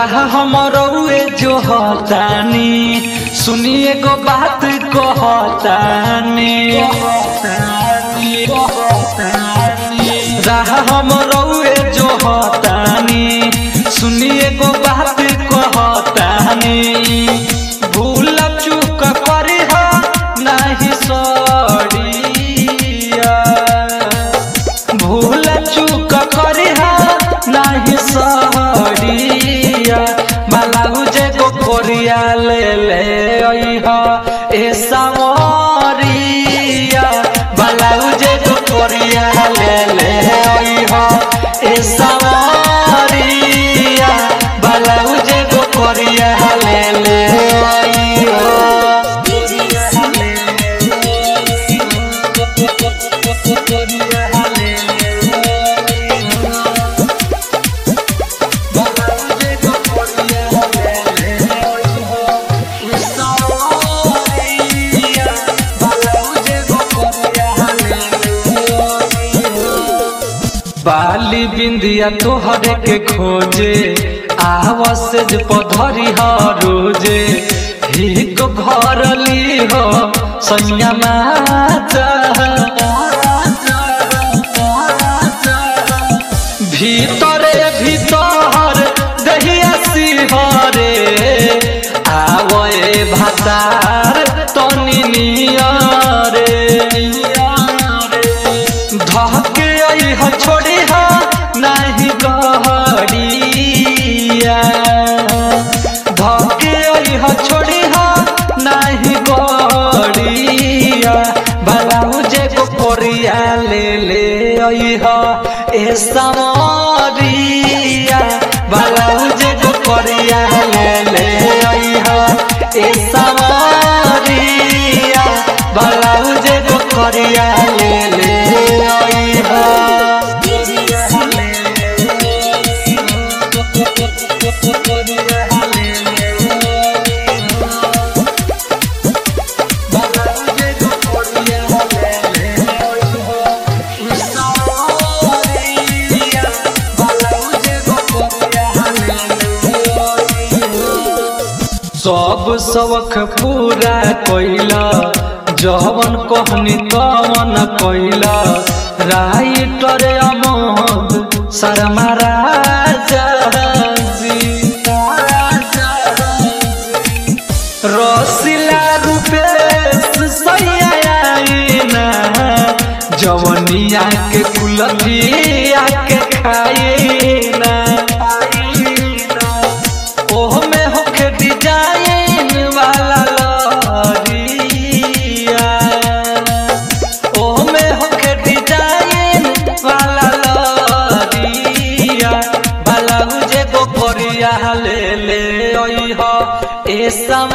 राह हमरौए जो हतानी सुनिए गो बात कहतानी राह हमरौए जो हतानी सुनिए गो बात कहतानी भूल चूक करी हो नहीं सड़िया भूल चूक करी हो नहीं सड़िया ब्लाउज को कोरिया ले ले अइहा ए सावरिया ब्लाउज को कोरिया ले ले अइहा ए सावरिया ब्लाउज को कोरिया ले ले अइहा बाली बिंदिया तोहरे के खोजे आवसेज पधरी ह रोजे हिक भरली हो सैया माता भीतरे भीतर दहिया सिहरे आवए भातार तनी नियरे धके अइह छोड़ी हा नाही गहरिया धके अइह छोड़ी हा नाही गहरिया ब्लाउज को कोरिया ले ले अइह ए समरिया ब्लाउज को कोरिया ले ले अइह ए समरिया ब्लाउज को कोरिया ले ले अइह सब सबक पूरा कैला जवन कहनी तवन कैला राइटर अमोद शर्मा राजा जी रसिला रूपेश सैयाइना जवनिया के कुलथिया के खाइना ओह में होखे डिजाइन वाला लहरिया ओह में होखे डिजाइन वाला लहरिया ब्लाउज को कोरिया ले ले अइह ए सम